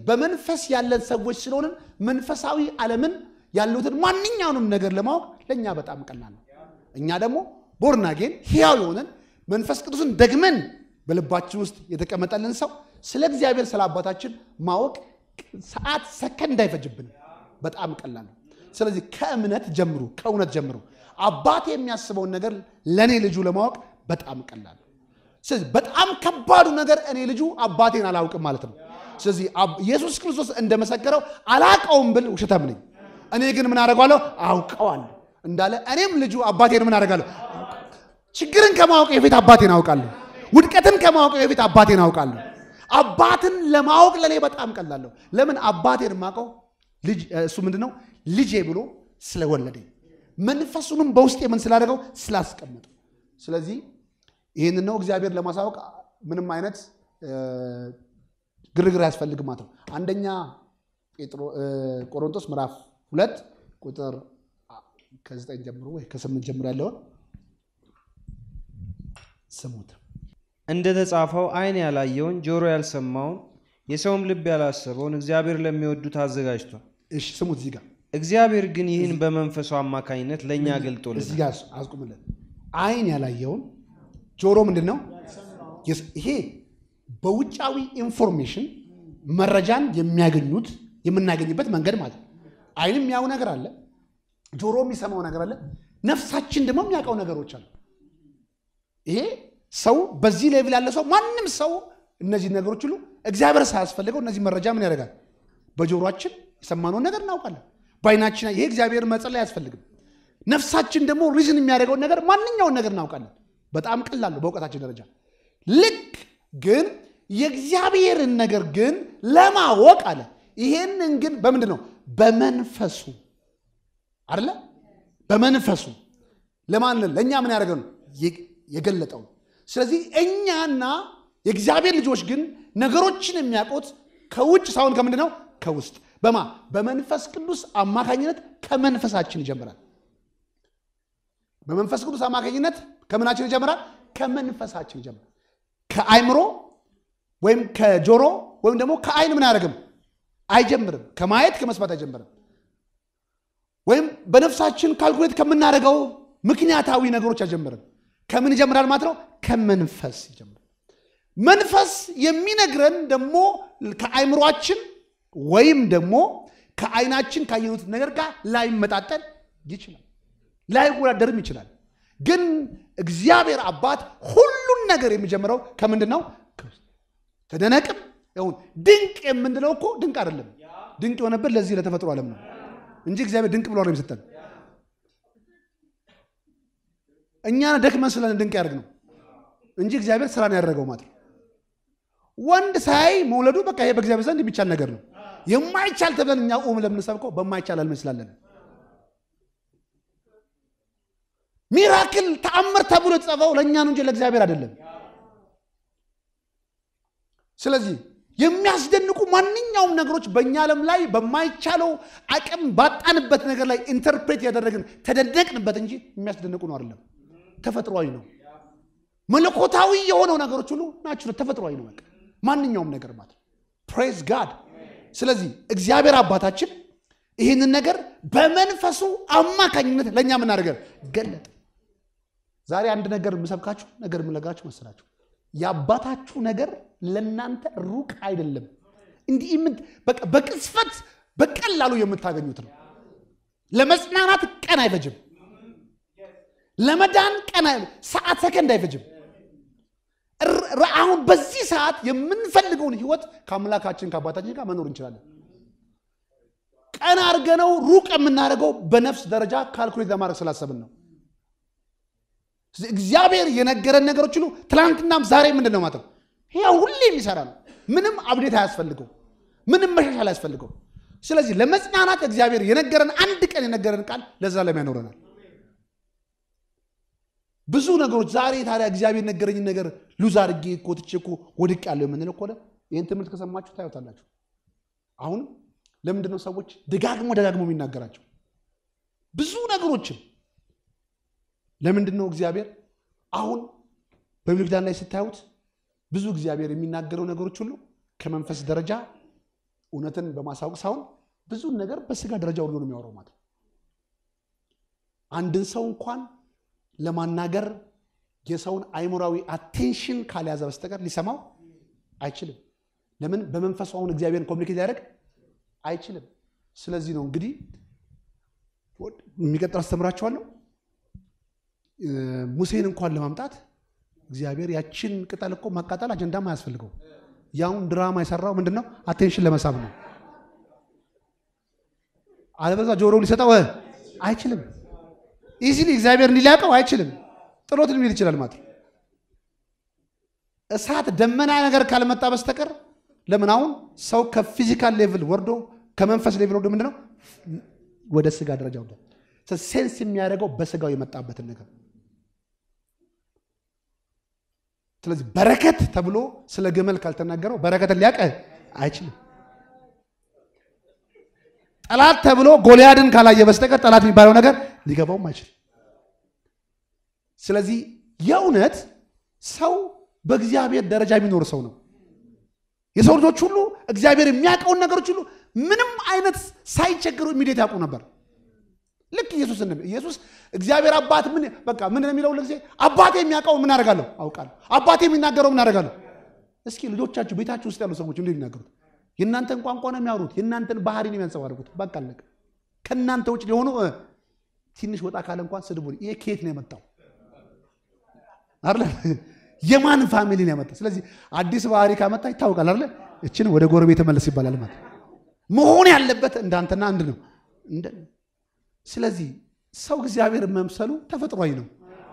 በመንፈስ ያለን ሰዎች ስለሆንን መንፈሳዊ ዓለምን ያሉትን ማንኛውንም ነገር ለማወቅ ለእኛ በጣም ቀላል ነው። እኛ ደግሞ ቦርናጌን ሕያው የሆነን መንፈስ ቅዱስን ደግመን በልባችን ውስጥ የተቀመጠልን ሰው ስለ እግዚአብሔር ስለ አባታችን ማወቅ ሰዓት ሰከንድ አይፈጅብንም። በጣም ቀላል ነው። ስለዚህ ከእምነት ጀምሩ፣ ከእውነት ጀምሩ። አባቴ የሚያስበውን ነገር ለእኔ ልጁ ለማወቅ በጣም ቀላል ነው። ስለዚህ በጣም ከባዱ ነገር እኔ ልጁ አባቴን አላውቅም ማለት ነው። ስለዚህ ኢየሱስ ክርስቶስ እንደመሰከረው አላውቀውም ብል ውሸታም ነኝ። እኔ ግን ምን አደርገዋለሁ? አውቀዋለሁ እንዳለ እኔም ልጁ አባቴን ምን አደርጋለሁ? ችግርን ከማወቅ የፊት አባቴን አውቃለሁ። ውድቀትን ከማወቅ የፊት አባቴን አውቃለሁ። አባትን ለማወቅ ለእኔ በጣም ቀላለሁ። ለምን አባቴን የማውቀው እሱ ምንድን ነው ልጄ ብሎ ስለወለደኝ መንፈሱንም በውስጤ ምን ስላደረገው ስላስቀመጠው። ስለዚህ ይህን ነው እግዚአብሔር ለማሳወቅ ምንም አይነት ግርግር አያስፈልግም ማለት ነው። አንደኛ ቆሮንቶስ ምዕራፍ ሁለት ቁጥር ከዘጠኝ ጀምሮ ወይ ከስምንት ጀምሮ ያለውን ስሙት። እንደተጻፈው ዓይን ያላየውን ጆሮ ያልሰማውን የሰውም ልብ ያላሰበውን እግዚአብሔር ለሚወዱት አዘጋጅቷል። እሺ ስሙት። እዚህ ጋር እግዚአብሔር ግን ይህን በመንፈሱ አማካኝነት ለእኛ ገልጦልናል። እዚህ ጋር አስቁምልን። ዓይን ያላየውን ጆሮ ምንድን ነው? ይሄ በውጫዊ ኢንፎርሜሽን መረጃን የሚያገኙት የምናገኝበት መንገድ ማለት ነው። ዓይን የሚያው ነገር አለ፣ ጆሮ የሚሰማው ነገር አለ፣ ነፍሳችን ደግሞ የሚያውቀው ነገሮች አሉ። ይሄ ሰው በዚህ ሌቭል ያለ ሰው ማንም ሰው እነዚህ ነገሮች ሁሉ እግዚአብሔር ሳያስፈልገው እነዚህ መረጃ ምን ያደርጋል? በጆሮአችን የሰማነውን ነገር እናውቃለን። በዓይናችን ይሄ እግዚአብሔር መጸለይ አያስፈልግም። ነፍሳችን ደግሞ ሪዝን የሚያደርገውን ነገር ማንኛውን ነገር እናውቃለን። በጣም ቀላል ነው በእውቀታችን ደረጃ። ልክ ግን የእግዚአብሔርን ነገር ግን ለማወቅ አለ ይሄንን ግን በምንድን ነው? በመንፈሱ አይደለ? በመንፈሱ ለማን ለእኛ ምን ያደረገው ነው የገለጠው። ስለዚህ እኛና የእግዚአብሔር ልጆች ግን ነገሮችን የሚያውቁት ከውጭ ሳይሆን ከምንድን ነው? ከውስጥ በማ በመንፈስ ቅዱስ አማካኝነት ከመንፈሳችን ይጀምራል። በመንፈስ ቅዱስ አማካኝነት ከምናችን ይጀምራል? ከመንፈሳችን ይጀምራል። ከአይምሮ ወይም ከጆሮ ወይም ደግሞ ከአይን ምን አያደርግም? አይጀምርም። ከማየት ከመስማት አይጀምርም። ወይም በነፍሳችን ካልኩሌት ከምናደርገው ምክንያታዊ ነገሮች አይጀምርም። ከምን ይጀምራል ማለት ነው? ከመንፈስ ይጀምራል። መንፈስ የሚነግረን ደግሞ ከአይምሯችን ወይም ደግሞ ከአይናችን ካየኑት ነገር ጋር ላይመጣጠን ይችላል፣ ላይወዳደርም ይችላል። ግን እግዚአብሔር አባት ሁሉን ነገር የሚጀምረው ከምንድን ነው? ተደነቅም ይሁን ድንቅ የምንለው እኮ ድንቅ አይደለም። ድንቅ የሆነበት ለዚህ ለተፈጥሮ ዓለም ነው እንጂ እግዚአብሔር ድንቅ ብሎ ነው የሚሰጠን። እኛ ደክመን ስለን ድንቅ ያደርግ ነው እንጂ እግዚአብሔር ስራን ያደረገው ማለት ነው። ወንድ ሳይ መውለዱ በቃ ይሄ በእግዚአብሔር ዘንድ የሚቻል ነገር ነው። የማይቻል ተብለን እኛ ቁም ለምንሰብከው በማይቻል አልመስላለን። ሚራክል ተአምር ተብሎ የተጻፈው ለእኛ ነው እንጂ ለእግዚአብሔር አይደለም። ስለዚህ የሚያስደንቁ ማንኛውም ነገሮች በእኛ ዓለም ላይ በማይቻለው አቅም ባጣንበት ነገር ላይ ኢንተርፕሬት ያደረግን ተደነቅንበት እንጂ የሚያስደንቁ ነው አይደለም። ተፈጥሯዊ ነው። መለኮታዊ የሆነው ነገሮች ሁሉ ናቸው። ተፈጥሯዊ ነው። በቃ ማንኛውም ነገር ማለት ፕሬዝ ጋድ። ስለዚህ እግዚአብሔር አባታችን ይህንን ነገር በመንፈሱ አማካኝነት ለእኛ የምናደርገር ገለጠ። ዛሬ አንድ ነገር የምሰብካችሁ ነገር የምነግራችሁ መሰላችሁ የአባታችሁ ነገር ለእናንተ ሩቅ አይደለም። እንዲህ በቃ በቅጽበት በቀላሉ የምታገኙት ነው። ለመጽናናት ቀን አይፈጅም። ለመዳን ቀን ሰዓት ሰከንድ አይፈጅም። አሁን በዚህ ሰዓት የምንፈልገውን ህይወት ከአምላካችን ከአባታችን ጋር መኖር እንችላለን። ቀን አድርገነው ሩቅ የምናደርገው በነፍስ ደረጃ ካልኩሌት ለማድረግ ስላሰብን ነው። እግዚአብሔር የነገረን ነገሮች ሁሉ ትናንትናም ዛሬ ምንድን ነው ማለት ነው? ያው ሁሌ የሚሰራ ነው። ምንም አብዴት አያስፈልገው፣ ምንም መሻሻል አያስፈልገው። ስለዚህ ለመጽናናት እግዚአብሔር የነገረን አንድ ቀን የነገረን ቃል ለዘላለም ያኖረናል። ብዙ ነገሮች ዛሬ ታዲያ እግዚአብሔር ነገረኝ ነገር ሉዝ አድርጌ እኮ ትቼ እኮ ወድቅ ያለው የምንለው እኮ ይህን ትምህርት ከሰማችሁ ታዩታላችሁ። አሁንም ለምንድን ነው ሰዎች ደጋግሞ ደጋግሞ የሚናገራቸው ብዙ ነገሮችን ለምንድን ነው እግዚአብሔር አሁን በብሉይ ኪዳን ላይ ስታዩት ብዙ እግዚአብሔር የሚናገረው ነገሮች ሁሉ ከመንፈስ ደረጃ እውነትን በማሳወቅ ሳይሆን ብዙን ነገር በስጋ ደረጃ ሁሉ ነው የሚያወራው ማለት ነው። አንድን ሰው እንኳን ለማናገር የሰውን አይምሯዊ አቴንሽን ካልያዘ በስተቀር ሊሰማው አይችልም። ለምን? በመንፈሱ አሁን እግዚአብሔርን ኮሚኒኬት ሊያደርግ አይችልም። ስለዚህ ነው እንግዲህ የሚቀጥል አስተምራቸዋለሁ። ሙሴን እንኳን ለማምጣት እግዚአብሔር ያችን ቅጠል እኮ ማቃጠል አጀንዳም አያስፈልገው። ያውን ድራማ የሰራው ምንድን ነው? አቴንሽን ለመሳብ ነው። አለበዛ ጆሮ ሊሰጠው አይችልም። ኢዚሊ እግዚአብሔር እንዲላቀው አይችልም። ጥሎት ሊል ይችላል ማለት ነው። እሳት ደመና ነገር ካልመጣ በስተቀር ለምን አሁን ሰው ከፊዚካል ሌቭል ወርዶ ከመንፈስ ሌቭል ወርዶ ምንድነው ወደ ስጋ ደረጃ ወርዶ ሴንስ የሚያደርገው በስጋው የመጣበትን ነገር ስለዚህ በረከት ተብሎ ስለ ግመል ካልተናገረው በረከትን ሊያቀ አይችልም። ጠላት ተብሎ ጎልያድን ካላየ በስተቀር ጠላት የሚባለው ነገር ሊገባውም አይችልም። ስለዚህ የእውነት ሰው በእግዚአብሔር ደረጃ የሚኖር ሰው ነው። የሰው ልጆች ሁሉ እግዚአብሔር የሚያውቀውን ነገሮች ሁሉ ምንም አይነት ሳይቸግሩ ኢሚዲየት ያውቁ ነበር። ልክ ኢየሱስ እንደ ኢየሱስ እግዚአብሔር አባት ምን በቃ ምን የሚለው ለጊዜ አባቴ የሚያውቀው ምን አደርጋለሁ አውቃለሁ። አባቴ የሚናገረው ምን አደርጋለሁ። እስኪ ልጆቻችሁ ቤታችሁ ውስጥ ያሉ ሰዎች እንዴት ይናገሩት? የእናንተን ቋንቋ ነው የሚያወሩት። የእናንተን ባህሪ ነው የሚያንጸባርቁት። በቃ አለቀ። ከእናንተ ውጭ ሊሆኑ ትንሽ ወጣ ካለ እንኳን ስድቡ ይሄ ከየት ነው የመጣው አይደለ? የማን ፋሚሊ ነው ያመጣ? ስለዚህ አዲስ ባህሪ ካመጣ ይታወቃል አይደለ? እችን ወደ ጎረቤት መለስ ይባላል ማለት መሆን ያለበት እንዳንተና አንድ ነው። ስለዚህ ሰው እግዚአብሔር መምሰሉ ተፈጥሯዊ ነው።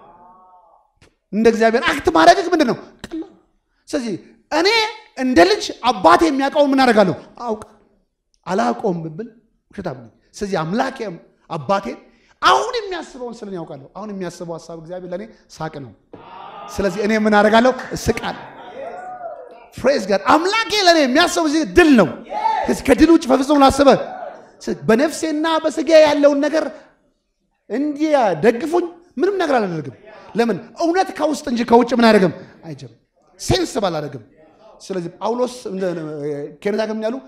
እንደ እግዚአብሔር አክት ማድረግ ምንድን ነው ቀላል። ስለዚህ እኔ እንደ ልጅ አባቴ የሚያውቀውን ምን አደርጋለሁ አውቅ አላውቀውም ብብል ውሸታም ነኝ። ስለዚህ አምላኬ አባቴን አሁን የሚያስበውን ስለን ያውቃለሁ። አሁን የሚያስበው ሀሳብ እግዚአብሔር ለእኔ ሳቅ ነው። ስለዚህ እኔ ምን አደርጋለሁ እስቃለሁ። ፕሬዝ ጋድ አምላኬ ለእኔ የሚያስበው እዚህ ድል ነው። ከድል ውጭ በፍጹም ላስበ በነፍሴና በስጋ ያለውን ነገር እንዲያ ደግፉኝ ምንም ነገር አላደርግም። ለምን እውነት ከውስጥ እንጂ ከውጭ ምን አያደርግም አይጀም ሴንስ ባላደርግም። ስለዚህ ጳውሎስ ኬኔታ ከምን ያሉ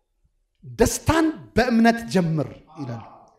ደስታን በእምነት ጀምር ይላሉ።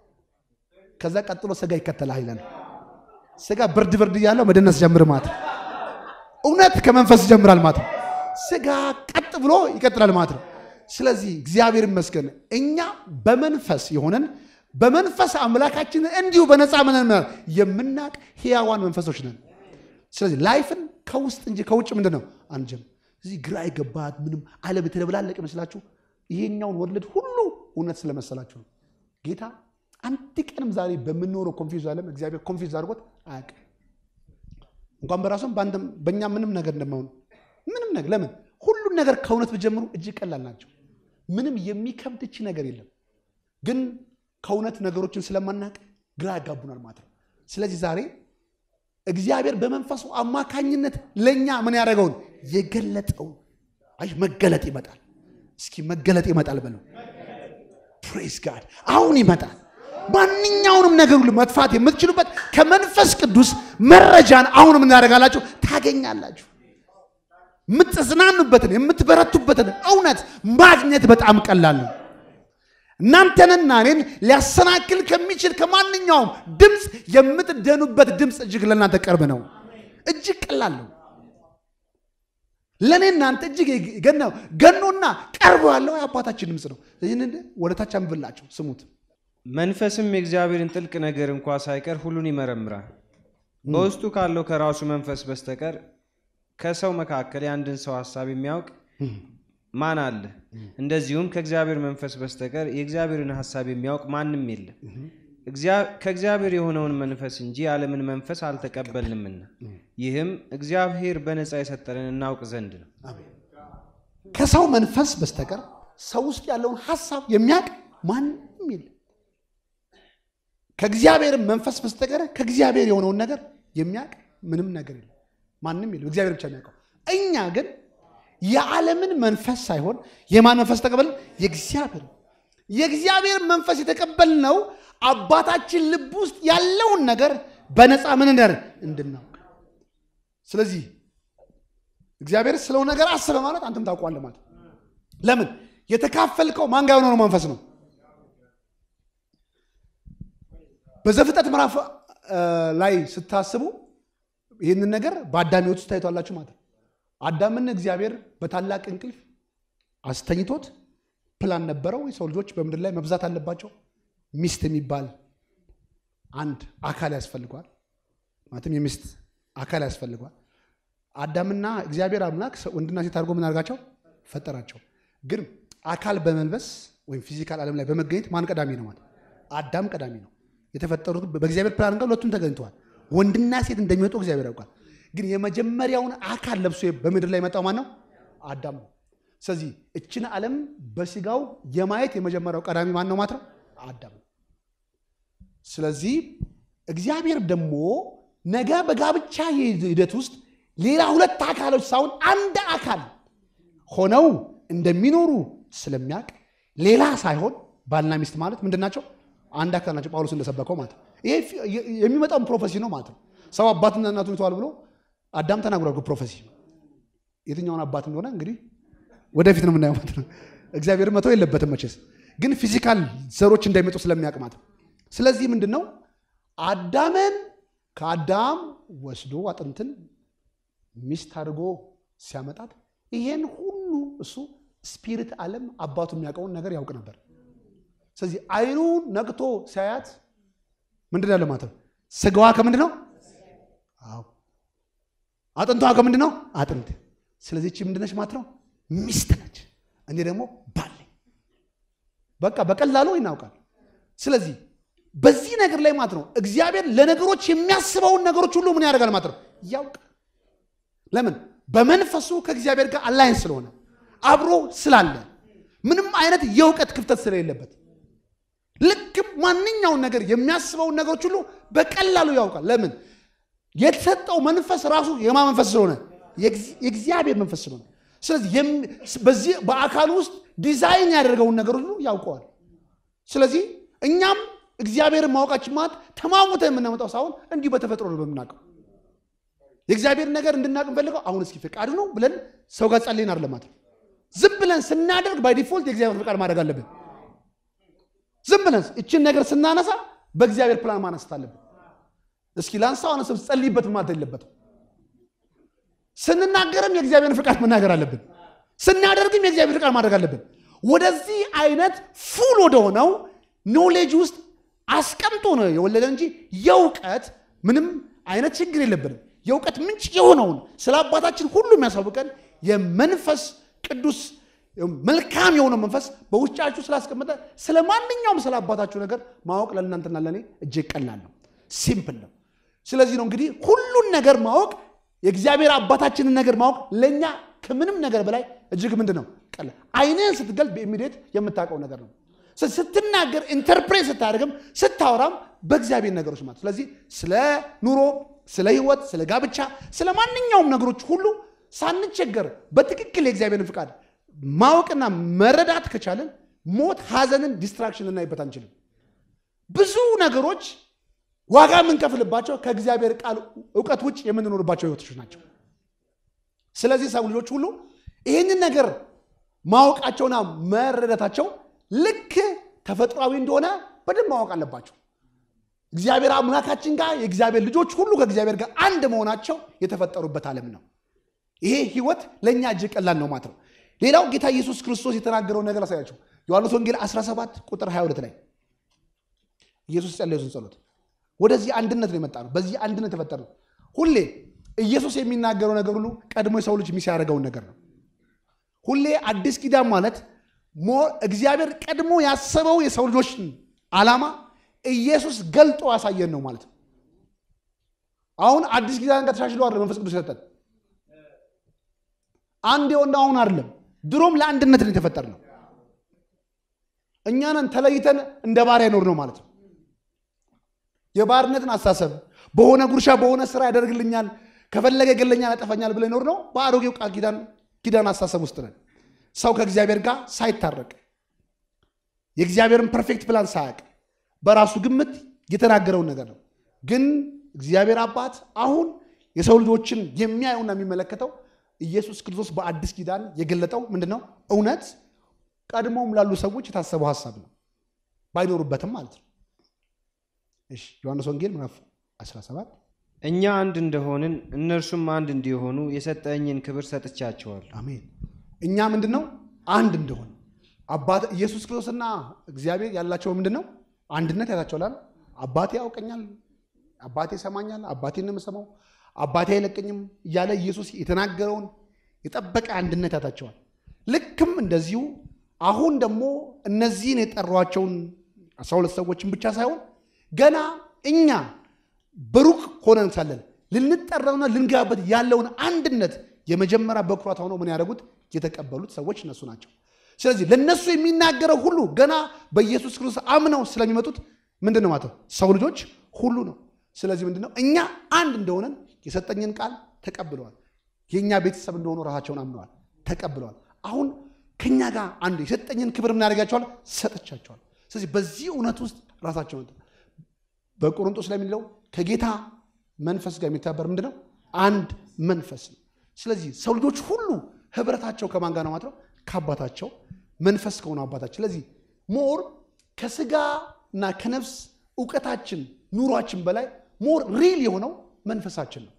ከዛ ቀጥሎ ስጋ ይከተላል ይላል። ስጋ ብርድ ብርድ እያለው መደነስ ጀምር ማለት ነው። እውነት ከመንፈስ ይጀምራል ማለት ነው። ስጋ ቀጥ ብሎ ይቀጥላል ማለት ነው። ስለዚህ እግዚአብሔር ይመስገን እኛ በመንፈስ የሆነን በመንፈስ አምላካችንን እንዲሁ በነፃ ምንን የምናቅ ሕያዋን መንፈሶች ነን። ስለዚህ ላይፍን ከውስጥ እንጂ ከውጭ ምንድን ነው አንጀም። እዚህ ግራ የገባት ምንም ዓለም የተደበላለቅ ይመስላችሁ ይሄኛውን ወለድ ሁሉ እውነት ስለመሰላችሁ ነው። ጌታ አንድ ቀንም ዛሬ በምንኖረው ኮንፊውዝ ዓለም እግዚአብሔር ኮንፊውዝ አድርጎት አያውቅም። እንኳን በራሱም በእኛ ምንም ነገር እንደማሆን ምንም ነገር ለምን ሁሉን ነገር ከእውነት ብጀምሩ እጅግ ቀላል ናቸው። ምንም የሚከብድ እቺ ነገር የለም። ግን ከእውነት ነገሮችን ስለማናቅ ግራ ያጋቡናል ማለት ነው። ስለዚህ ዛሬ እግዚአብሔር በመንፈሱ አማካኝነት ለእኛ ምን ያደረገውን የገለጠውን አይ መገለጥ ይመጣል። እስኪ መገለጥ ይመጣል በለው። ፕሬዝ ጋድ አሁን ይመጣል። ማንኛውንም ነገር ሁሉ መጥፋት የምትችሉበት ከመንፈስ ቅዱስ መረጃን አሁን ምን ያደርጋላችሁ ታገኛላችሁ። የምትጽናኑበትን የምትበረቱበትን እውነት ማግኘት በጣም ቀላል ነው። እናንተንና እኔን ሊያሰናክል ከሚችል ከማንኛውም ድምፅ የምትደኑበት ድምፅ እጅግ ለእናንተ ቅርብ ነው። እጅግ ቀላል ነው። ለእኔ እናንተ እጅግ ገናው ገኖና ቀርቦ ያለው የአባታችን ድምፅ ነው። ይህንን ወደታች አንብላቸው ስሙት። መንፈስም የእግዚአብሔርን ጥልቅ ነገር እንኳ ሳይቀር ሁሉን ይመረምራል። በውስጡ ካለው ከራሱ መንፈስ በስተቀር ከሰው መካከል የአንድን ሰው ሀሳብ የሚያውቅ ማን አለ? እንደዚሁም ከእግዚአብሔር መንፈስ በስተቀር የእግዚአብሔርን ሀሳብ የሚያውቅ ማንም የለም። ከእግዚአብሔር የሆነውን መንፈስ እንጂ የዓለምን መንፈስ አልተቀበልንምና፣ ይህም እግዚአብሔር በነፃ የሰጠንን እናውቅ ዘንድ ነው። ከሰው መንፈስ በስተቀር ሰው ውስጥ ያለውን ሀሳብ የሚያውቅ ማንም የለም። ከእግዚአብሔር መንፈስ በስተቀር ከእግዚአብሔር የሆነውን ነገር የሚያውቅ ምንም ነገር የለም። ማንም የለም። እግዚአብሔር ብቻ የሚያውቀው። እኛ ግን የዓለምን መንፈስ ሳይሆን የማን መንፈስ ተቀበልን? የእግዚአብሔር የእግዚአብሔር መንፈስ የተቀበልነው አባታችን ልብ ውስጥ ያለውን ነገር በነፃ ምን እንደር እንድናውቅ። ስለዚህ እግዚአብሔር ስለው ነገር አስበ ማለት አንተም ታውቋለህ ማለት ለምን የተካፈልከው ማን ጋር የሆነው መንፈስ ነው። በዘፍጥረት ምዕራፍ ላይ ስታስቡ ይህንን ነገር በአዳም ሕይወት ውስጥ ታይቷላችሁ ማለት ነው። አዳምን እግዚአብሔር በታላቅ እንቅልፍ አስተኝቶት ፕላን ነበረው። የሰው ልጆች በምድር ላይ መብዛት አለባቸው። ሚስት የሚባል አንድ አካል ያስፈልገዋል። ማለትም የሚስት አካል ያስፈልገዋል። አዳምና እግዚአብሔር አምላክ ወንድና ሴት አድርጎ ምን አድርጋቸው ፈጠራቸው። ግን አካል በመልበስ ወይም ፊዚካል ዓለም ላይ በመገኘት ማን ቀዳሚ ነው ማለት አዳም ቀዳሚ ነው። የተፈጠሩት በእግዚአብሔር ፕላን ጋር ሁለቱም ተገኝተዋል። ወንድና ሴት እንደሚወጡ እግዚአብሔር ያውቃል። ግን የመጀመሪያውን አካል ለብሶ በምድር ላይ የመጣው ማን ነው? አዳም ነው። ስለዚህ እችን ዓለም በስጋው የማየት የመጀመሪያው ቀዳሚ ማን ነው ማለት ነው? አዳም ነው። ስለዚህ እግዚአብሔር ደግሞ ነገ በጋብቻ ሂደት ውስጥ ሌላ ሁለት አካሎች ሳይሆን አንድ አካል ሆነው እንደሚኖሩ ስለሚያውቅ ሌላ ሳይሆን ባልና ሚስት ማለት ምንድን ናቸው? አንድ አካል ናቸው። ጳውሎስ እንደሰበከው ማለት ነው። ይሄ የሚመጣውን ፕሮፌሲ ነው ማለት ነው። ሰው አባትና እናቱን ይተዋል ብሎ አዳም ተናግሯል። ፕሮፌሲ የትኛውን አባት እንደሆነ እንግዲህ ወደፊት ነው የምናየው ማለት ነው። እግዚአብሔር መተው የለበትም መቼስ፣ ግን ፊዚካል ዘሮች እንዳይመጡ ስለሚያውቅ ማለት ነው። ስለዚህ ምንድን ነው አዳምን ከአዳም ወስዶ አጥንትን ሚስት አድርጎ ሲያመጣት ይሄን ሁሉ እሱ ስፒሪት ዓለም አባቱ የሚያውቀውን ነገር ያውቅ ነበር። ስለዚህ አይኑ ነቅቶ ሲያያት ምንድን ያለ ማለት ነው? ስጋዋ ከምንድን ነው? አዎ አጥንቷ ከምንድን ነው? አጥንት። ስለዚህ እቺ ምንድነች ማለት ነው? ሚስት ነች። እኔ ደግሞ ባል ነኝ። በቃ በቀላሉ ይናውቃል። ስለዚህ በዚህ ነገር ላይ ማለት ነው እግዚአብሔር ለነገሮች የሚያስበውን ነገሮች ሁሉ ምን ያደርጋል ማለት ነው ያውቃል። ለምን? በመንፈሱ ከእግዚአብሔር ጋር አላይን ስለሆነ አብሮ ስላለ ምንም አይነት የእውቀት ክፍተት ስለሌለበት ልክ ማንኛውን ነገር የሚያስበውን ነገሮች ሁሉ በቀላሉ ያውቃል። ለምን? የተሰጠው መንፈስ ራሱ የማ መንፈስ ስለሆነ የእግዚአብሔር መንፈስ ስለሆነ፣ ስለዚህ በዚህ በአካል ውስጥ ዲዛይን ያደረገውን ነገር ሁሉ ያውቀዋል። ስለዚህ እኛም እግዚአብሔርን ማወቃችን ማለት ተማሙተ የምናመጣው ሳይሆን እንዲሁ በተፈጥሮ ነው በምናውቀው የእግዚአብሔር ነገር እንድናውቅ እንፈልገው አሁን እስኪ ፈቃዱ ነው ብለን ሰው ጋር ጸልይን አይደለም ማለት ነው። ዝም ብለን ስናደርግ ባይ ዲፎልት የእግዚአብሔር ፈቃድ ማድረግ አለብን። ዝም ብለን እችን ነገር ስናነሳ በእግዚአብሔር ፕላን ማነሳት አለብን። እስኪ ላንሳው አነሰብ ጸልይበት ማለት የለበትም። ስንናገርም የእግዚአብሔርን ፍቃድ መናገር አለብን። ስናደርግም የእግዚአብሔር ፍቃድ ማድረግ አለብን። ወደዚህ አይነት ፉል ወደሆነው ኖሌጅ ውስጥ አስቀምጦ ነው የወለደ እንጂ የእውቀት ምንም አይነት ችግር የለብንም። የእውቀት ምንጭ የሆነውን ስለ አባታችን ሁሉ የሚያሳውቀን የመንፈስ ቅዱስ መልካም የሆነው መንፈስ በውስጫችሁ ስላስቀመጠ ስለ ማንኛውም ስለ አባታችሁ ነገር ማወቅ ለእናንተና ለእኔ እጅግ ቀላል ነው፣ ሲምፕል ነው። ስለዚህ ነው እንግዲህ ሁሉን ነገር ማወቅ የእግዚአብሔር አባታችንን ነገር ማወቅ ለእኛ ከምንም ነገር በላይ እጅግ ምንድን ነው ቀላል። አይንህን ስትገልጥ በኢሚዲየት የምታውቀው ነገር ነው። ስትናገር ኢንተርፕሬት ስታደርግም ስታወራም በእግዚአብሔር ነገሮች ማለት ስለዚህ ስለ ኑሮ፣ ስለ ህይወት፣ ስለ ጋብቻ፣ ስለ ማንኛውም ነገሮች ሁሉ ሳንቸገር በትክክል የእግዚአብሔርን ፍቃድ ማወቅና መረዳት ከቻለን ሞት፣ ሐዘንን፣ ዲስትራክሽን ልናይበት አንችልም። ብዙ ነገሮች ዋጋ የምንከፍልባቸው ከእግዚአብሔር ቃል እውቀት ውጭ የምንኖርባቸው ህይወቶች ናቸው። ስለዚህ ሰው ልጆች ሁሉ ይህንን ነገር ማወቃቸውና መረዳታቸው ልክ ተፈጥሯዊ እንደሆነ በደንብ ማወቅ አለባቸው። እግዚአብሔር አምላካችን ጋር የእግዚአብሔር ልጆች ሁሉ ከእግዚአብሔር ጋር አንድ መሆናቸው የተፈጠሩበት ዓለም ነው። ይሄ ህይወት ለእኛ እጅግ ቀላል ነው ማለት ነው። ሌላው ጌታ ኢየሱስ ክርስቶስ የተናገረውን ነገር አሳያቸው። ዮሐንስ ወንጌል 17 ቁጥር 22 ላይ ኢየሱስ ጸለዩትን ጸሎት ወደዚህ አንድነት ነው የመጣ ነው። በዚህ አንድነት የተፈጠረ ነው። ሁሌ ኢየሱስ የሚናገረው ነገር ሁሉ ቀድሞ የሰው ልጅ ሚስ ያደረገውን ነገር ነው። ሁሌ አዲስ ኪዳን ማለት እግዚአብሔር ቀድሞ ያሰበው የሰው ልጆች ዓላማ ኢየሱስ ገልጦ ያሳየን ነው ማለት ነው። አሁን አዲስ ኪዳን ጋር ተሻሽሎ አይደለም መንፈስ ቅዱስ የሰጠን አንድ የሆነ አሁን አይደለም። ድሮም ለአንድነት ነው የተፈጠር ነው። እኛንን ተለይተን እንደ ባሪያ ኖር ነው ማለት ነው። የባርነትን አስተሳሰብ በሆነ ጉርሻ በሆነ ስራ ያደርግልኛል፣ ከፈለገ ገለኛል፣ ያጠፋኛል ብለን ኖር ነው። በአሮጌው ቃል ኪዳን ኪዳን አስተሳሰብ ውስጥ ነን። ሰው ከእግዚአብሔር ጋር ሳይታረቅ የእግዚአብሔርን ፐርፌክት ፕላን ሳያውቅ በራሱ ግምት የተናገረውን ነገር ነው። ግን እግዚአብሔር አባት አሁን የሰው ልጆችን የሚያየውና የሚመለከተው ኢየሱስ ክርስቶስ በአዲስ ኪዳን የገለጠው ምንድን ነው? እውነት ቀድሞም ላሉ ሰዎች የታሰበው ሀሳብ ነው፣ ባይኖሩበትም ማለት ነው። እሺ ዮሐንስ ወንጌል ምዕራፍ 17 እኛ አንድ እንደሆንን እነርሱም አንድ እንዲሆኑ የሰጠኝን ክብር ሰጥቻቸዋለሁ። አሜን። እኛ ምንድን ነው አንድ እንደሆነ አባት ኢየሱስ ክርስቶስና እግዚአብሔር ያላቸው ምንድን ነው አንድነት ያታቸዋል። አባቴ ያውቀኛል፣ አባቴ ይሰማኛል፣ አባቴን ነው የምሰማው፣ አባቴ አይለቀኝም እያለ ኢየሱስ የተናገረውን የጠበቀ አንድነት ያታቸዋል። ልክም እንደዚሁ አሁን ደግሞ እነዚህን የጠሯቸውን አስራ ሁለት ሰዎችን ብቻ ሳይሆን ገና እኛ በሩቅ ሆነን ሳለን ልንጠራውና ልንገባበት ያለውን አንድነት የመጀመሪያ በኩራት ሆነው ምን ያደረጉት የተቀበሉት ሰዎች እነሱ ናቸው። ስለዚህ ለእነሱ የሚናገረው ሁሉ ገና በኢየሱስ ክርስቶስ አምነው ስለሚመጡት ምንድን ነው ማለት ነው ሰው ልጆች ሁሉ ነው። ስለዚህ ምንድን ነው እኛ አንድ እንደሆነን የሰጠኝን ቃል ተቀብለዋል። የእኛ ቤተሰብ እንደሆኑ ራሳቸውን አምነዋል፣ ተቀብለዋል። አሁን ከእኛ ጋር አንድ የሰጠኝን ክብር ምን ያደርጋቸዋል? ሰጥቻቸዋል። ስለዚህ በዚህ እውነት ውስጥ ራሳቸውን በቆሮንቶስ ላይ የሚለው ከጌታ መንፈስ ጋር የሚተባበር ምንድን ነው? አንድ መንፈስ ነው። ስለዚህ ሰው ልጆች ሁሉ ህብረታቸው ከማን ጋር ነው ማለት ነው? ከአባታቸው መንፈስ ከሆነ አባታቸው። ስለዚህ ሞር ከስጋ እና ከነፍስ እውቀታችን ኑሯችን በላይ ሞር ሪል የሆነው መንፈሳችን ነው።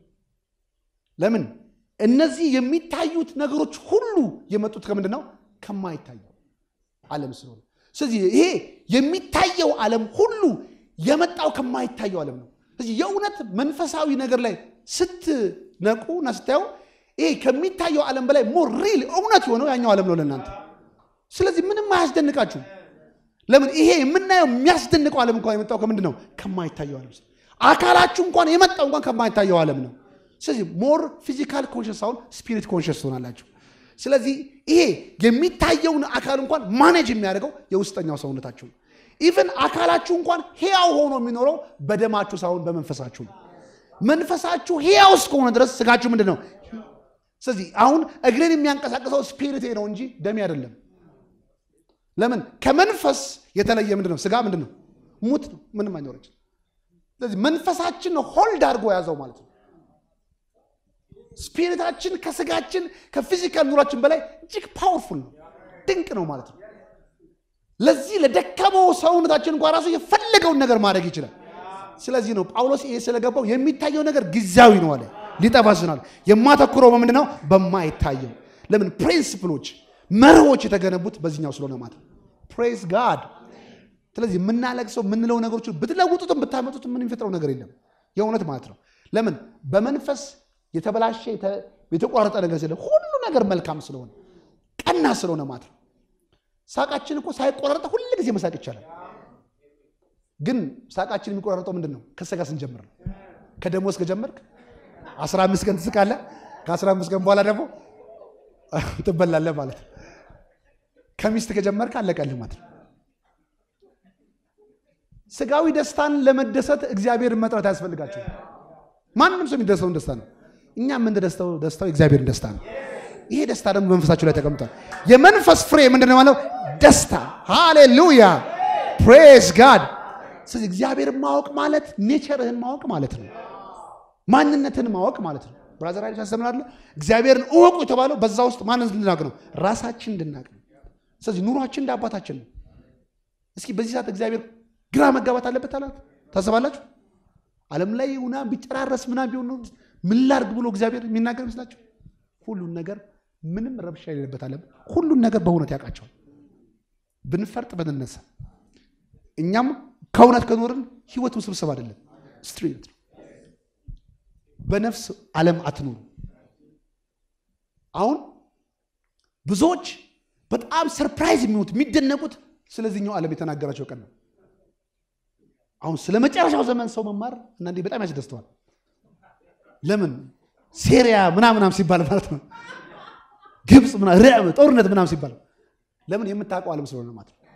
ለምን? እነዚህ የሚታዩት ነገሮች ሁሉ የመጡት ከምንድን ነው? ከማይታየው ዓለም ስለሆነ ስለዚህ ይሄ የሚታየው ዓለም ሁሉ የመጣው ከማይታየው ዓለም ነው። ስለዚህ የእውነት መንፈሳዊ ነገር ላይ ስትነቁ እና ስታዩ ይሄ ከሚታየው ዓለም በላይ ሞር ሪል እውነት የሆነው ያኛው ዓለም ነው ለእናንተ። ስለዚህ ምንም አያስደንቃችሁ። ለምን ይሄ የምናየው የሚያስደንቀው ዓለም እንኳን የመጣው ከምንድን ነው? ከማይታየው ዓለም። አካላችሁ እንኳን የመጣው እንኳን ከማይታየው ዓለም ነው። ስለዚህ ሞር ፊዚካል ኮንሽስ ሳይሆን ስፒሪት ኮንሽስ ትሆናላችሁ። ስለዚህ ይሄ የሚታየውን አካል እንኳን ማኔጅ የሚያደርገው የውስጠኛው ሰውነታችሁ ነው። ኢቨን አካላችሁ እንኳን ሕያው ሆኖ የሚኖረው በደማችሁ ሳይሆን በመንፈሳችሁ ነው። መንፈሳችሁ ሕያው እስከሆነ ድረስ ስጋችሁ ምንድን ነው? ስለዚህ አሁን እግሬን የሚያንቀሳቅሰው ስፒሪቴ ነው እንጂ ደሜ አይደለም። ለምን? ከመንፈስ የተለየ ምንድን ነው? ስጋ ምንድን ነው? ሙት ነው። ምንም አይኖረች። ስለዚህ መንፈሳችን ነው ሆልድ አድርጎ የያዘው ማለት ነው። ስፒሪታችን ከስጋችን ከፊዚካል ኑሯችን በላይ እጅግ ፓወርፉል ነው፣ ድንቅ ነው ማለት ነው። ለዚህ ለደከመው ሰውነታችን እንኳ ራሱ የፈለገውን ነገር ማድረግ ይችላል። ስለዚህ ነው ጳውሎስ ይሄ ስለገባው የሚታየው ነገር ጊዜያዊ ነው አለ፣ ሊጠፋ ይችላል። የማተኩረው በምንድን ነው? በማይታየው። ለምን? ፕሪንስፕሎች፣ መርሆች የተገነቡት በዚህኛው ስለሆነ ማለት ነው። ፕሬዝ ጋድ። ስለዚህ የምናለቅሰው የምንለው ነገሮች ብትለውጡትም ብታመጡትም ምን የሚፈጥረው ነገር የለም የእውነት ማለት ነው። ለምን? በመንፈስ የተበላሸ የተቋረጠ ነገር ስለ ሁሉ ነገር መልካም ስለሆነ ቀና ስለሆነ ማለት ነው። ሳቃችን እኮ ሳይቆራረጠ ሁል ጊዜ መሳቅ ይቻላል። ግን ሳቃችን የሚቆራረጠው ምንድን ነው? ከስጋ ስንጀምር ነው። ከደሞዝ ከጀመርክ 15 ቀን ትስቃለህ። ከ15 ቀን በኋላ ደግሞ ትበላለህ ማለት ነው። ከሚስት ከጀመርክ አለቀልህ ማለት ነው። ስጋዊ ደስታን ለመደሰት እግዚአብሔርን መጥራት አያስፈልጋቸው። ማንም ሰው የሚደሰውን ደስታ ነው። እኛ የምንደስተው ደስታው የእግዚአብሔርን ደስታ ነው። ይሄ ደስታ ደግሞ መንፈሳችሁ ላይ ተቀምጧል። የመንፈስ ፍሬ ምንድን ነው ማለት? ደስታ። ሃሌሉያ ፕሬዝ ጋድ። ስለዚህ እግዚአብሔርን ማወቅ ማለት ኔቸርህን ማወቅ ማለት ነው። ማንነትን ማወቅ ማለት ነው። ብራዘር አይነት ያስተምራለ። እግዚአብሔርን እወቁ የተባለው በዛ ውስጥ ማንን እንድናውቅ ነው? ራሳችን እንድናውቅ ነው። ስለዚህ ኑሯችን እንደ አባታችን ነው። እስኪ በዚህ ሰዓት እግዚአብሔር ግራ መጋባት አለበት አላት ታስባላችሁ? ዓለም ላይ ሁና ቢጨራረስ ምናምን ቢሆን ምን ላድርግ ብሎ እግዚአብሔር የሚናገር ይመስላችሁ? ሁሉን ነገር ምንም ረብሻ የሌለበት ዓለም ሁሉን ነገር በእውነት ያውቃቸዋል። ብንፈርጥ ብንነሳ እኛም ከእውነት ከኖርን ህይወት ውስብስብ አይደለም፣ ስትሬት ነው። በነፍስ ዓለም አትኖሩ። አሁን ብዙዎች በጣም ሰርፕራይዝ የሚሆኑት የሚደነቁት ስለዚህኛው ዓለም የተናገራቸው ቀን ነው። አሁን ስለ መጨረሻው ዘመን ሰው መማር አንዳንዴ በጣም ያስደስተዋል። ለምን ሴሪያ ምናምናም ሲባል ማለት ነው ግብፅ ጦርነት ምናም ሲባል ለምን የምታውቀው ዓለም ስለሆነ ማለት ነው።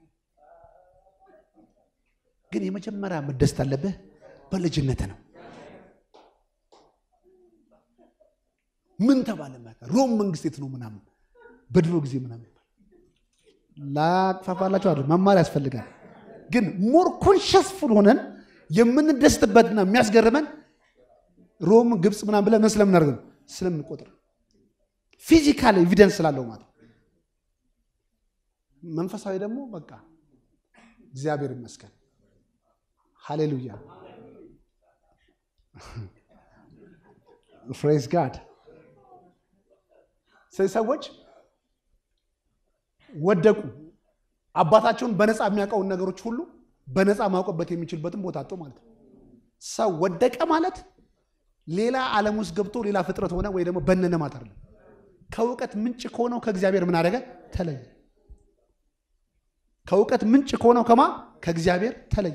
ግን የመጀመሪያ መደሰት አለብህ በልጅነት ነው። ምን ተባለ ሮም መንግስት የት ነው ምናምን በድሮ ጊዜ ምናምን ላቅፋፋላቸው አለ መማር ያስፈልጋል። ግን ሞር ኮንሸስፉል ሆነን የምንደስትበትና የሚያስገርመን ሮም ግብፅ ምናምን ብለን ምን ስለምናደርግ ነው ስለምንቆጥር ፊዚካል ኤቪደንስ ስላለው ማለት መንፈሳዊ ደግሞ በቃ እግዚአብሔር ይመስገን። ሃሌሉያ ፍሬዝ ጋድ። ስለዚህ ሰዎች ወደቁ። አባታቸውን በነፃ የሚያውቀውን ነገሮች ሁሉ በነፃ ማውቀበት የሚችልበትን ቦታ አጡ ማለት ነው። ሰው ወደቀ ማለት ሌላ ዓለም ውስጥ ገብቶ ሌላ ፍጥረት ሆነ ወይ ደግሞ በነነ ማለት አይደለም። ከእውቀት ምንጭ ከሆነው ከእግዚአብሔር ምን አደረገ? ተለየ። ከእውቀት ምንጭ ከሆነው ከማ ከእግዚአብሔር ተለየ።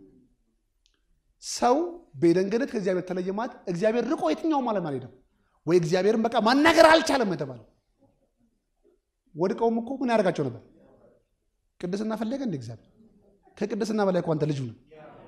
ሰው በኤደን ገነት ከእግዚአብሔር ተለየ ማለት እግዚአብሔር ርቆ የትኛውም ዓለም አልሄደም ወይ እግዚአብሔርን በቃ ማናገር አልቻለም የተባለው። ወድቀውም እኮ ምን ያደርጋቸው ነበር? ቅድስና ፈለገ እንደ እግዚአብሔር ከቅድስና በላይ እኮ አንተ ልጁ ነው።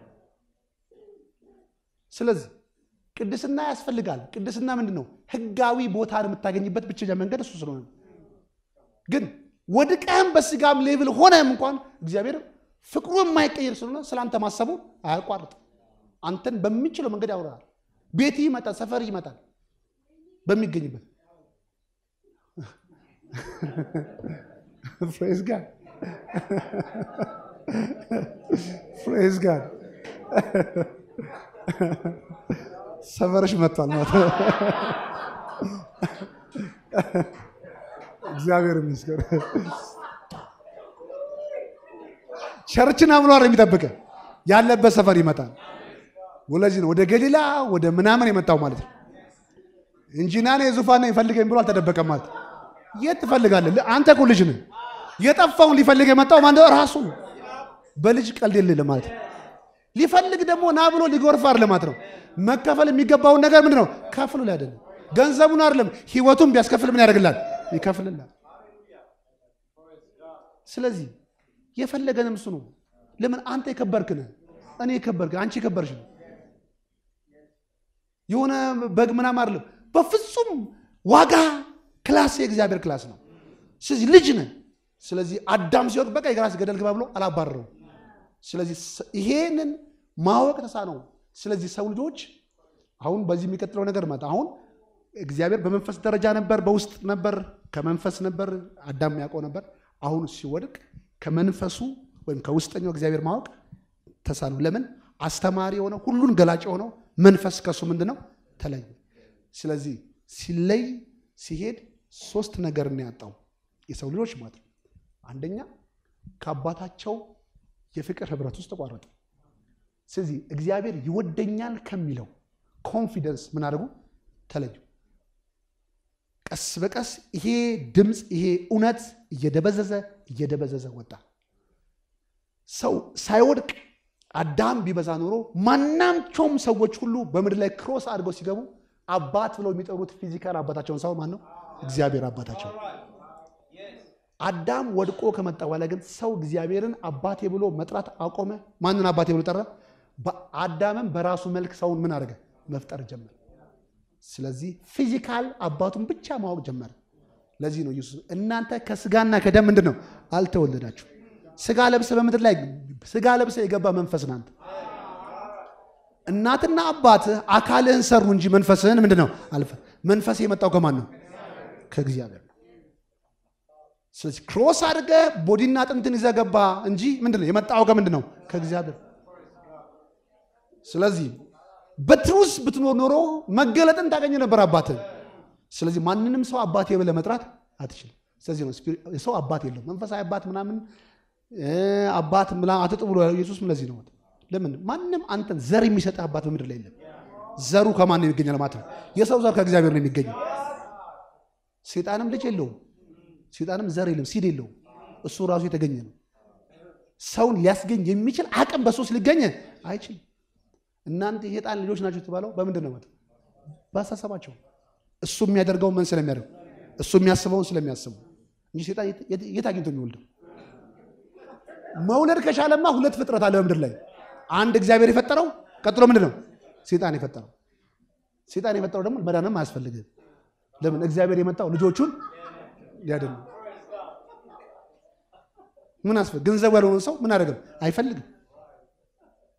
ስለዚህ ቅድስና ያስፈልጋል። ቅድስና ምንድን ነው? ህጋዊ ቦታን የምታገኝበት ብቸኛ መንገድ እሱ ስለሆነ ነው። ግን ወድቀህም በስጋም ሌብል ሆነህም እንኳን እግዚአብሔር ፍቅሩ የማይቀየር ስለሆነ ስለ አንተ ማሰቡ አያቋርጥም። አንተን በሚችለው መንገድ ያውራል። ቤት ይመጣል፣ ሰፈር ይመጣል በሚገኝበት ፕሬዝ ጋድ ፕሬዝ ጋድ ሰፈርሽ መጥቷል ማለት ነው። እግዚአብሔር ይመስገን። ቸርችን አምኗ የሚጠብቀ ያለበት ሰፈር ይመጣል። ወለዚህ ነው ወደ ገሊላ ወደ ምናምን የመጣው ማለት ነው እንጂ ናኔ የዙፋን ይፈልገኝ ብሎ አልተደበቀም ማለት ነው። የት ትፈልጋለህ? አንተ እኮ ልጅ ነህ። የጠፋውን ሊፈልግ የመጣው ማን ራሱ ነው። በልጅ ቀልድ የሌለ ማለት ነው። ሊፈልግ ደግሞ ና ብሎ ሊጎርፍ አይደለም ማለት ነው። መከፈል የሚገባውን ነገር ምንድን ነው? ከፍሎ ላይ አይደለም ገንዘቡን አይደለም ህይወቱን ቢያስከፍል ምን ያደርግላል? ይከፍልላል። ስለዚህ የፈለገንም እሱ ነው። ለምን አንተ የከበርክ ነህ፣ እኔ የከበርክ አንቺ የከበርሽ ነው። የሆነ በግ ምናምን አይደለም። በፍጹም ዋጋ ክላስ የእግዚአብሔር ክላስ ነው። ስለዚህ ልጅ ነህ። ስለዚህ አዳም ሲወድቅ በቃ የራስ ገደል ግባ ብሎ አላባረረው። ስለዚህ ይሄንን ማወቅ ተሳነው። ስለዚህ ሰው ልጆች አሁን በዚህ የሚቀጥለው ነገር ማለት አሁን እግዚአብሔር በመንፈስ ደረጃ ነበር፣ በውስጥ ነበር፣ ከመንፈስ ነበር፣ አዳም ያውቀው ነበር። አሁን ሲወድቅ ከመንፈሱ ወይም ከውስጠኛው እግዚአብሔር ማወቅ ተሳነው። ለምን? አስተማሪ የሆነው ሁሉን ገላጭ የሆነው መንፈስ ከሱ ምንድን ነው ተለየ። ስለዚህ ሲለይ ሲሄድ ሶስት ነገር ነው ያጣው የሰው ልጆች ማለት ነው። አንደኛ ከአባታቸው የፍቅር ህብረት ውስጥ ተቋረጡ። ስለዚህ እግዚአብሔር ይወደኛል ከሚለው ኮንፊደንስ ምን አድርጉ ተለዩ። ቀስ በቀስ ይሄ ድምፅ ይሄ እውነት እየደበዘዘ እየደበዘዘ ወጣ። ሰው ሳይወድቅ አዳም ቢበዛ ኖሮ ማናቸውም ሰዎች ሁሉ በምድር ላይ ክሮስ አድርገው ሲገቡ አባት ብለው የሚጠሩት ፊዚካል አባታቸውን ሰው ማን ነው? እግዚአብሔር አባታቸው። አዳም ወድቆ ከመጣ በኋላ ግን ሰው እግዚአብሔርን አባቴ ብሎ መጥራት አቆመ። ማንን አባቴ ብሎ ጠራ? አዳምም በራሱ መልክ ሰውን ምን አደረገ? መፍጠር ጀመረ። ስለዚህ ፊዚካል አባቱን ብቻ ማወቅ ጀመረ። ለዚህ ነው ኢየሱስ እናንተ ከስጋና ከደም ምንድን ነው አልተወለዳችሁ። ስጋ ለብሰ በምድር ላይ ስጋ ለብሰ የገባ መንፈስ ናንተ እናትና አባትህ አካልህን ሰሩ እንጂ መንፈስህን ምንድን ነው አልፈ መንፈስ የመጣው ከማን ነው? ከእግዚአብሔር ነው። ስለዚህ ክሮስ አድርገ ቦዲና አጥንትን ይዘህ ገባ እንጂ ምንድን ነው የመጣው ከምንድን ነው? ከእግዚአብሔር። ስለዚህ በትሩስ ብትኖር ኖሮ መገለጥን ታገኘ ነበር አባትህ። ስለዚህ ማንንም ሰው አባቴ ብለህ መጥራት አትችልም። ስለዚህ ነው ሰው አባት የለውም። መንፈሳዊ አባት ምናምን አባት ምናምን አትጡ ብሎ ኢየሱስ ለዚህ ነው። ለምን ማንም አንተን ዘር የሚሰጥህ አባት በምድር ላይ የለም። ዘሩ ከማን ነው ይገኛል ማለት ነው? የሰው ዘር ከእግዚአብሔር ነው የሚገኘው። ሴጣንም ልጅ የለውም። ሴጣንም ዘር የለም፣ ሲድ የለውም። እሱ ራሱ የተገኘ ነው። ሰውን ሊያስገኝ የሚችል አቅም በሶስት ሊገኝ አይችልም። እናንተ የሴጣን ልጆች ናቸው የተባለው በምንድን ነው? በአስተሳሰባቸው እሱ የሚያደርገውን ምን ስለሚያደርግ እሱ የሚያስበውን ስለሚያስቡ እንጂ ሴጣን የት አግኝቶ የሚወልደው? መውለድ ከቻለማ ሁለት ፍጥረት አለ በምድር ላይ አንድ እግዚአብሔር የፈጠረው ቀጥሎ ምንድን ነው ሴጣን የፈጠረው። ሴጣን የፈጠረው ደግሞ መዳንም አያስፈልግም። ለምን እግዚአብሔር የመጣው ልጆቹን ሊያድን ነው። ምን አስፈልግ ገንዘቡ ያልሆነ ሰው ምን አደረግም አይፈልግም።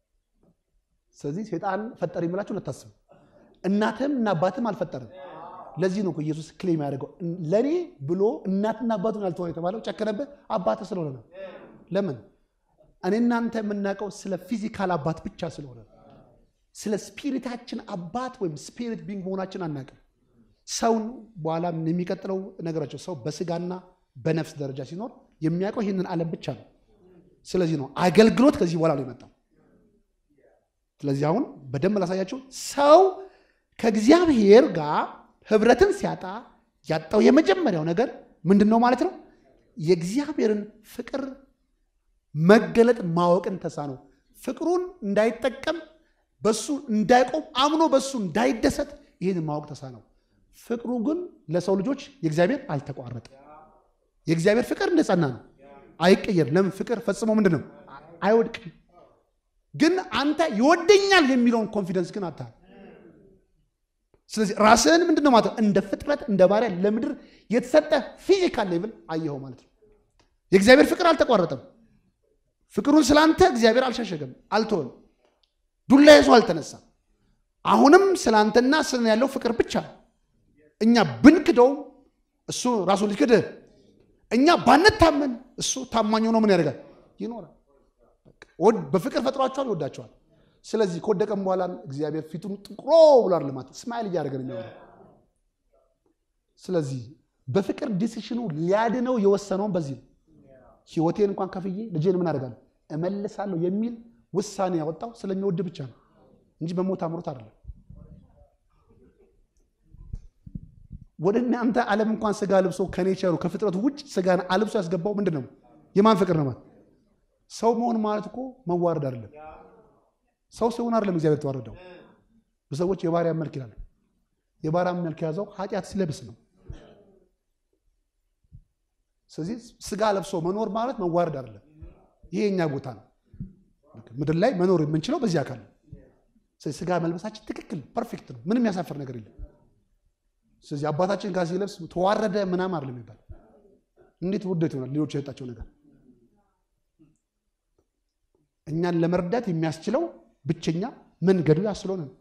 ስለዚህ ሴጣን ፈጠር የሚላችሁ ለታስቡ እናትም እና አባትም አልፈጠርም። ለዚህ ነው እኮ ኢየሱስ ክሌም ያደርገው ለእኔ ብሎ እናትና አባቱን ያልተሆነ የተባለው ጨከነብህ አባትህ ስለሆነ ነው። ለምን እኔ እናንተ የምናውቀው ስለ ፊዚካል አባት ብቻ ስለሆነ ነው። ስለ ስፒሪታችን አባት ወይም ስፒሪት ቢንግ መሆናችን አናውቅም። ሰውን በኋላ የሚቀጥለው ነገራቸው ሰው በስጋና በነፍስ ደረጃ ሲኖር የሚያውቀው ይህንን ዓለም ብቻ ነው። ስለዚህ ነው አገልግሎት ከዚህ በኋላ ነው የመጣው። ስለዚህ አሁን በደንብ ላሳያቸው። ሰው ከእግዚአብሔር ጋር ህብረትን ሲያጣ ያጣው የመጀመሪያው ነገር ምንድን ነው ማለት ነው? የእግዚአብሔርን ፍቅር መገለጥ ማወቅን ተሳነው። ፍቅሩን እንዳይጠቀም በሱ እንዳይቆም አምኖ በሱ እንዳይደሰት ይህን ማወቅ ተሳነው። ፍቅሩ ግን ለሰው ልጆች የእግዚአብሔር አልተቋረጠም። የእግዚአብሔር ፍቅር እንደጸና ነው፣ አይቀየርም። ለምን ፍቅር ፈጽሞ ምንድን ነው አይወድቅም። ግን አንተ ይወደኛል የሚለውን ኮንፊደንስ ግን አታል። ስለዚህ ራስህን ምንድን ነው ማለት ነው እንደ ፍጥረት እንደ ባሪያ ለምድር የተሰጠ ፊዚካል ሌቭል አየኸው ማለት ነው። የእግዚአብሔር ፍቅር አልተቋረጠም። ፍቅሩን ስላንተ እግዚአብሔር አልሸሸገም፣ አልተወም። ዱላ ይዞ አልተነሳም። አሁንም ስላንተና ስለ ያለው ፍቅር ብቻ እኛ ብንክደው እሱ ራሱን ሊክድ እኛ ባንታመን እሱ ታማኝ ሆኖ ምን ያደርጋል? ይኖራል። በፍቅር ፈጥሯቸዋል፣ ይወዳቸዋል። ስለዚህ ከወደቀም በኋላ እግዚአብሔር ፊቱን ጥቁሮ ብሏል ልማት ስማይል እያደረገ ነው የሚሆነው። ስለዚህ በፍቅር ዲሲሽኑ ሊያድነው የወሰነውን በዚህ ነው። ህይወቴን እንኳን ከፍዬ ልጄን ምን አደርጋለሁ እመልሳለሁ የሚል ውሳኔ ያወጣው ስለሚወድ ብቻ ነው እንጂ በሞት አምሮት አይደለም። ወደ እናንተ ዓለም እንኳን ስጋ ልብሶ ከኔቸሩ ከፍጥረቱ ውጭ ስጋን አልብሶ ያስገባው ምንድን ነው? የማን ፍቅር ነው ማለት? ሰው መሆን ማለት እኮ መዋረድ አይደለም። ሰው ሲሆን አይደለም እግዚአብሔር ተዋረደው። በሰዎች የባሪያ መልክ ይላል። የባሪያ መልክ የያዘው ኃጢአት ሲለብስ ነው። ስለዚህ ስጋ ለብሶ መኖር ማለት መዋረድ አይደለም። ይሄ የኛ ቦታ ነው። ምድር ላይ መኖር የምንችለው በዚህ አካል ነው። ስለዚህ ስጋ መልበሳችን ትክክል ፐርፌክት ነው። ምንም ያሳፍር ነገር የለም። ስለዚህ አባታችን ጋር ሲለብስ ተዋረደ ምናምን አይደለም የሚባል። እንዴት ውርደት ይሆናል? ሌሎች የሰጣቸው ነገር እኛን ለመርዳት የሚያስችለው ብቸኛ መንገዱ ያ ስለሆነ ነው።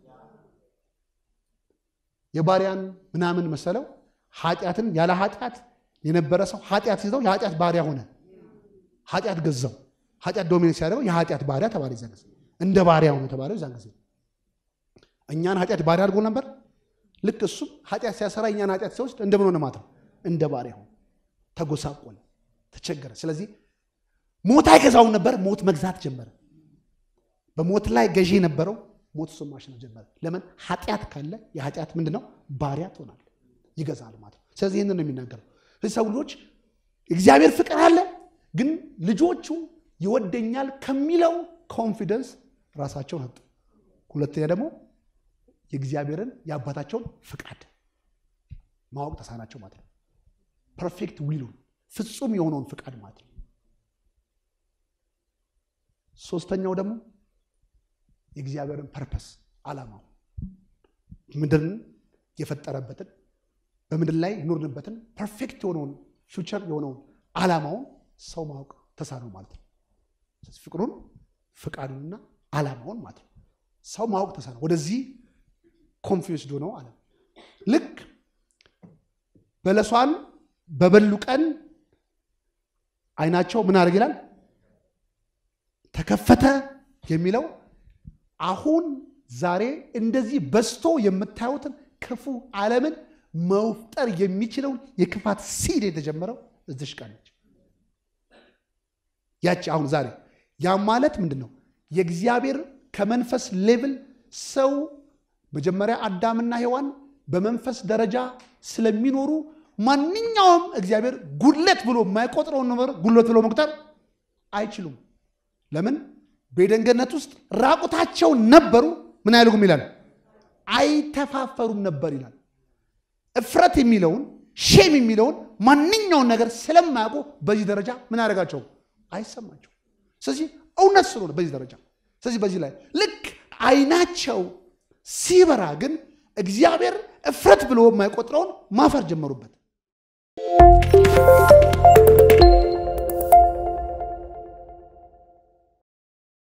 የባሪያን ምናምን መሰለው ኃጢአትን ያለ ኃጢአት የነበረ ሰው ኃጢአት ሲይዘው የኃጢአት ባሪያ ሆነ። ኃጢአት ገዛው። ኃጢአት ዶሚኔት ሲያደርገው የኃጢአት ባሪያ ተባለ። ይዛን ጊዜ እንደ ባሪያ ሆነ የተባለው ይዛን ጊዜ እኛን ኃጢአት ባሪያ አድርጎ ነበር። ልክ እሱም ኃጢአት ሲያሰራ እኛን ኃጢአት ሲወስድ እንደምን ሆነ ማለት ነው? እንደ ባሪያ ሆነ፣ ተጎሳቆለ፣ ተቸገረ። ስለዚህ ሞት አይገዛውም ነበር፣ ሞት መግዛት ጀመረ። በሞት ላይ ገዢ የነበረው ሞት እሱን ማሸነፍ ጀመረ። ለምን? ኃጢአት ካለ የኃጢአት ምንድን ነው? ባሪያ ትሆናል፣ ይገዛል ማለት ነው። ስለዚህ ይህንን ነው የሚናገረው። ሰው ልጆች እግዚአብሔር ፍቅር አለ፣ ግን ልጆቹ ይወደኛል ከሚለው ኮንፊደንስ ራሳቸውን አጡ። ሁለተኛ ደግሞ የእግዚአብሔርን የአባታቸውን ፍቃድ ማወቅ ተሳናቸው ማለት ነው። ፐርፌክት ዊሉን ፍጹም የሆነውን ፍቃድ ማለት ነው። ሶስተኛው ደግሞ የእግዚአብሔርን ፐርፐስ ዓላማው ምድርን የፈጠረበትን በምድር ላይ የኖርንበትን ፐርፌክት የሆነውን ፊውቸር የሆነውን ዓላማውን ሰው ማወቅ ተሳነው ማለት ነው። ፍቅሩን ፍቃዱንና ዓላማውን ማለት ነው ሰው ማወቅ ተሳነው። ወደዚህ ኮንፊውስድ ሆነው አለ። ልክ በለሷን በበሉ ቀን አይናቸው ምን አድርግ ይላል ተከፈተ የሚለው አሁን ዛሬ እንደዚህ በዝቶ የምታዩትን ክፉ ዓለምን መፍጠር የሚችለውን የክፋት ሲድ የተጀመረው እዚሽ ቀን ነች። ያቺ አሁን ዛሬ ያ ማለት ምንድን ነው? የእግዚአብሔር ከመንፈስ ሌቭል ሰው መጀመሪያ አዳምና ሔዋን በመንፈስ ደረጃ ስለሚኖሩ ማንኛውም እግዚአብሔር ጉድለት ብሎ የማይቆጥረውን ነገር ጉድለት ብሎ መቁጠር አይችሉም። ለምን? በኤደን ገነት ውስጥ ራቁታቸውን ነበሩ። ምን አያደርጉም ይላል? አይተፋፈሩም ነበር ይላል። እፍረት የሚለውን ሼም የሚለውን ማንኛውን ነገር ስለማያውቁ በዚህ ደረጃ ምን ያደርጋቸው አይሰማቸው። ስለዚህ እውነት ስለሆነ በዚህ ደረጃ ስለዚህ በዚህ ላይ ልክ አይናቸው ሲበራ ግን እግዚአብሔር እፍረት ብሎ የማይቆጥረውን ማፈር ጀመሩበት።